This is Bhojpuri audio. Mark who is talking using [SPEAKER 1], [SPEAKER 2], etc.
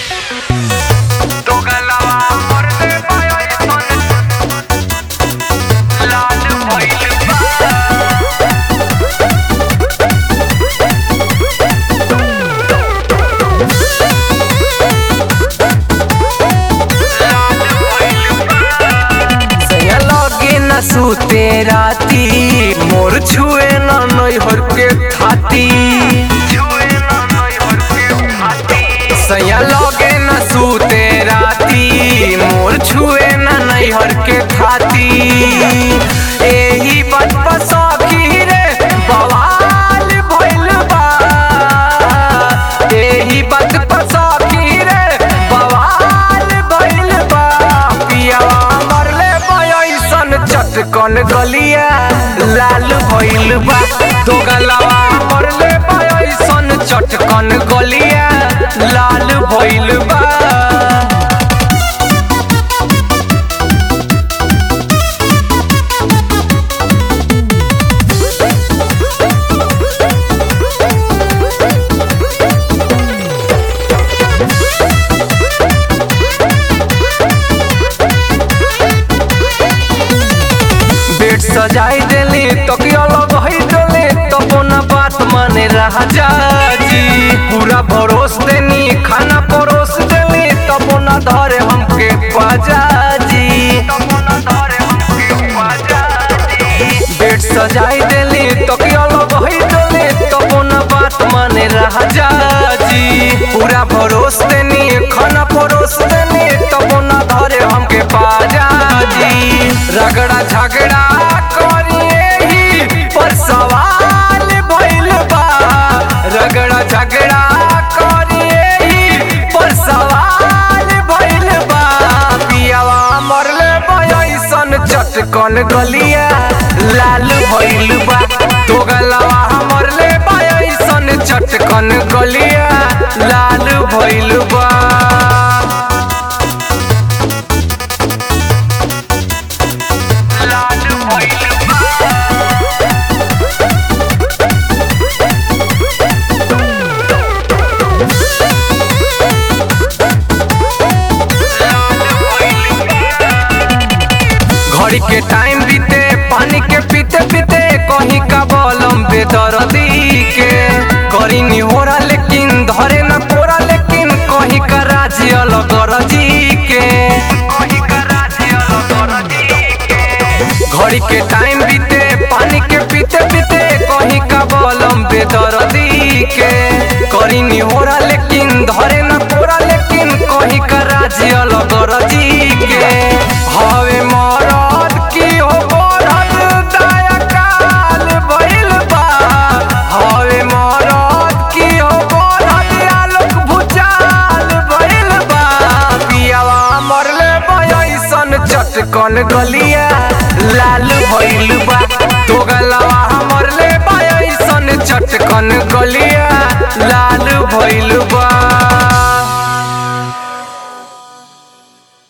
[SPEAKER 1] दोगलवा मोरले पायल सन लाल भइल बा लाल भइल बा
[SPEAKER 2] सैया लगे न सूते राती मोर छुए न नैहर के थाती
[SPEAKER 1] छुए ना नैहर के हाथी
[SPEAKER 2] सैया लगे न सूते राती मोर छुए न नैहर के थाती एही बात पर सखी रे बवाल भइल बा एही बात पर सखी रे बवाल भइल बा पियावा मरले बयसन चटकन गलिया लाल भइल बा दो गलवा मरले बयसन चटकन गलिया लाल भइल बा बेड सजाई देली तकिया लगई देली तब ना बात माने रहा जाजी पूरा भरोस देनी खाना परोस देली तब ना धरे हमके बाजाजी
[SPEAKER 1] तमोना धरे हमके बाजाजी
[SPEAKER 2] बेड सजाई देली तकिया लगई देली तब ना बात माने रहा जाजी पूरा भरोस देनी खाना परोस देनी तब ना धरे हमके बाजाजी रगड़ा झगड़ा करिए ही पर सवाल भइल बा रगड़ा झगड़ा करिए ही पर सवाल भइल बा पियावा मरले बयसन चटकन गलिया लाल भइल बा तो गलवा मरले बयसन चटकन गलिया लाल भइल बा
[SPEAKER 1] लाल भइल बा लाल भइल बा
[SPEAKER 2] घड़ी के टाइम बीते पानी के पीते पीते कहीं का बलम बेदर्दी के करी निहोरा लेकिन धरे न कोरा लेकिन कहीं का राजी अलग रजी के
[SPEAKER 1] कहीं का राज्य अलग के
[SPEAKER 2] घड़ी के टाइम बीते पानी के पीते पीते कहीं का बलम बेदर्दी के करी निहोरा लेकिन धरे न कोरा लेकिन कहीं का राजी अलग रजी के हवे मरद की हो बरद दया काल भइल बा हवे मरद की हो बरद आलोक भुचाल भइल बा पियावा मरले बयसन चटकन गलिया लाल भइल बा तो गलवा मरले बयसन चटकन गलिया लाल भइल बा